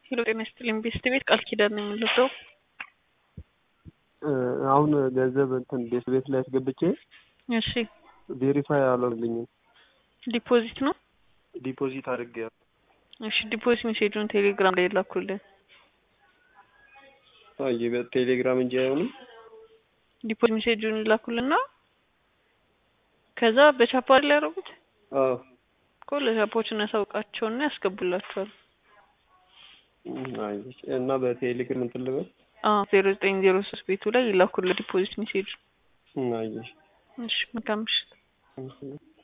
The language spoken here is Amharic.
ሄሎ ጤና ይስጥልኝ ቤስት ቤት ቃል ኪዳን ነው የምንለብሰው። አሁን ገንዘብ እንትን ቤት ቤት ላይ አስገብቼ እሺ ቬሪፋይ አልሆንልኝም። ዲፖዚት ነው። ዲፖዚት አድርጌ እሺ ዲፖዚት ሜሴጁን ቴሌግራም ላይ ላኩልን። አይ በቴሌግራም እንጂ አይሆንም። ዲፖዚት ሜሴጁን ላኩልና ከዛ በቻፓ ላይ ያደረጉት አዎ እኮ ለቻፖች እናሳውቃቸውና ያስገቡላቸዋል። አይ እና በቴሌግራም እንትን ልበል አዎ ዜሮ ዘጠኝ ዜሮ ሶስት ቤቱ ላይ ይላኩልን ዲፖዚት ሜሴጁ። አይ እሺ መልካም ምሽት። እሺ